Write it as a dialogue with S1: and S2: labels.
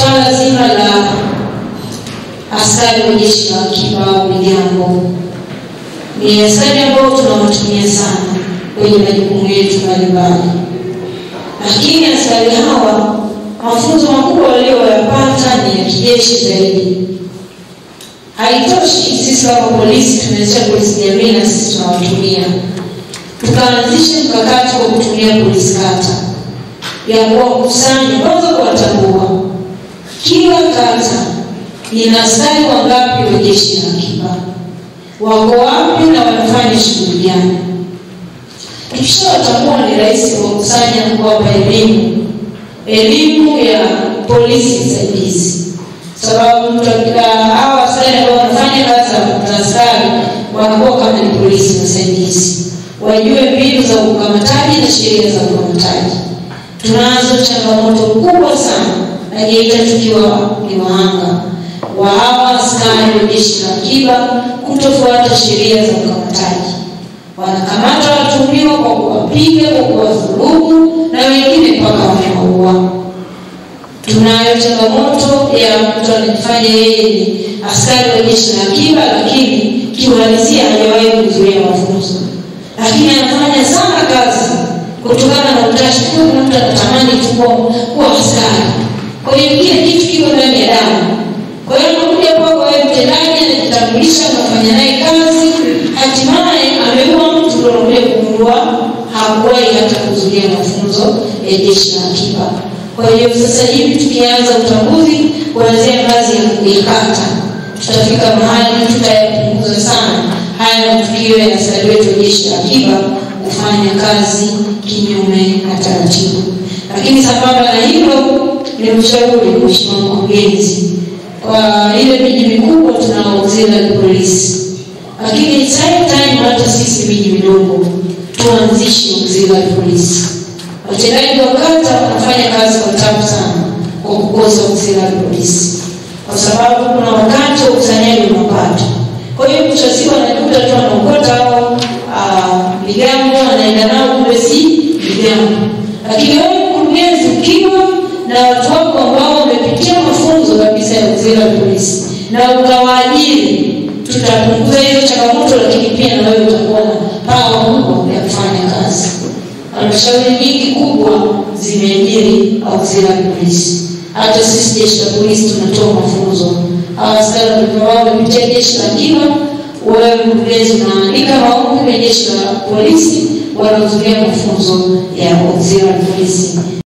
S1: swala zima la askari wa jeshi la akiba au migambo ni askari ambao tunawatumia sana kwenye majukumu yetu mbalimbali, lakini askari hawa mafunzo makubwa walioyapata ni ya kijeshi zaidi. Haitoshi sisi kama polisi tumeanzisha polisi jamii na sisi tunawatumia, tukaanzisha mkakati wa kutumia polisi kata ya kuwakusanya, kwanza kuwatambua kila kata ina askari wangapi wa jeshi la akiba, wako wapi na wanafanya shughuli gani. Tukishawatambua ni rahisi kuwakusanya na kuwapa elimu elimu ya polisi msaidizi, sababu hawa askari ambao wanafanya kazi za askari wanakuwa kama ni polisi wasaidizi, wajue mbinu za ukamataji na sheria za ukamataji. Tunazo changamoto kubwa sana na Geita tukiwa ni wahanga wa hawa askari wa jeshi la akiba kutofuata sheria za ukamataji. Wanakamata watuhumiwa kwa kuwapiga, kwa kuwadhulumu na wengine mpaka wamewaua. Tunayo changamoto ya mtu anajifanya yeye ni askari wa jeshi la akiba, lakini kiuhalisia hajawahi kuzuia mafunzo, lakini anafanya sana kazi kutokana na utashi. Kuna mtu anatamani tu kuwa askari, kwa hiyo kile kitu kiko ndani ya damu. Kwa hiyo anakuja kwako wewe mtendaji, anajitambulisha, anafanya naye kazi, hatimaye ameua mtu, ndio unakuja kugundua hakuwahi hata kuzuia mafunzo ya jeshi la akiba. Kwa hiyo sasa hivi tukianza utambuzi kuanzia ngazi ya kata, tutafika mahali tutayapunguza sana haya matukio ya askari wetu wa jeshi la akiba kufanya kazi kinyume na taratibu. Lakini sambamba na hilo, ni mshauri Mheshimiwa Mkurugenzi, kwa ile miji mikubwa tunao auxiliary polisi, lakini same time hata sisi miji midogo tuanzishe auxiliary polisi. Watendaji wa kata wanafanya kazi kwa tabu sana kwa kukosa auxiliary polisi, kwa sababu kuna wakati wa ukusanyaji wa mapato. Kwa hiyo mwisho wa siku anakuta tu anaokota au migambo anaenda nao kumbe si migambo. Lakini wewe mkurugenzi, ukiwa na watu wako ambao wamepitia mafunzo kabisa ya auxiliary polisi na ukawaajiri, tutapunguza hizo changamoto, lakini pia na wewe utakuwa na pawa kubwa ya kufanya kazi. Halmashauri nyingi kubwa zimeajiri auxiliary polisi. Hata sisi jeshi la polisi tunatoa mafunzo. Hawa askari wao wamepitia jeshi la akiba, wewe mkurugenzi unaandika maombi kwenye jeshi la polisi, wanahudhuria mafunzo ya auxiliary polisi.